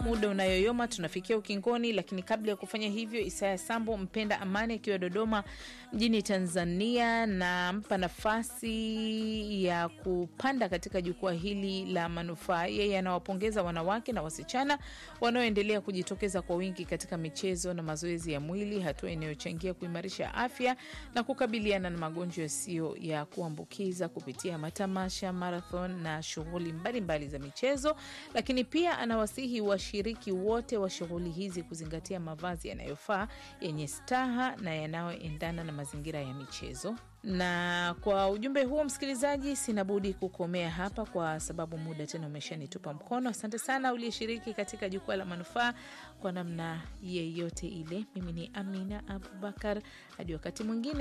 muda unayoyoma, tunafikia ukingoni, lakini kabla ya kufanya hivyo, Isaya Sambo mpenda amani akiwa Dodoma mjini Tanzania, nampa nafasi ya kupanda katika jukwaa hili la manufaa. Yeye anawapongeza wanawake na wasichana wanaoendelea kujitokeza kwa wingi katika michezo na mazoezi ya mwili, hatua inayochangia kuimarisha afya na kukabiliana na magonjwa yasiyo ya kuambukiza kupitia matamasha, marathon na shughuli mbalimbali za michezo. Lakini pia anawasihi washiriki wote wa shughuli hizi kuzingatia mavazi yanayofaa yenye staha na yanayoendana na mazingira ya michezo. Na kwa ujumbe huo, msikilizaji, sina budi kukomea hapa kwa sababu muda tena umeshanitupa mkono. Asante sana uliyeshiriki katika jukwaa la manufaa kwa namna yeyote ile. Mimi ni Amina Abubakar, hadi wakati mwingine.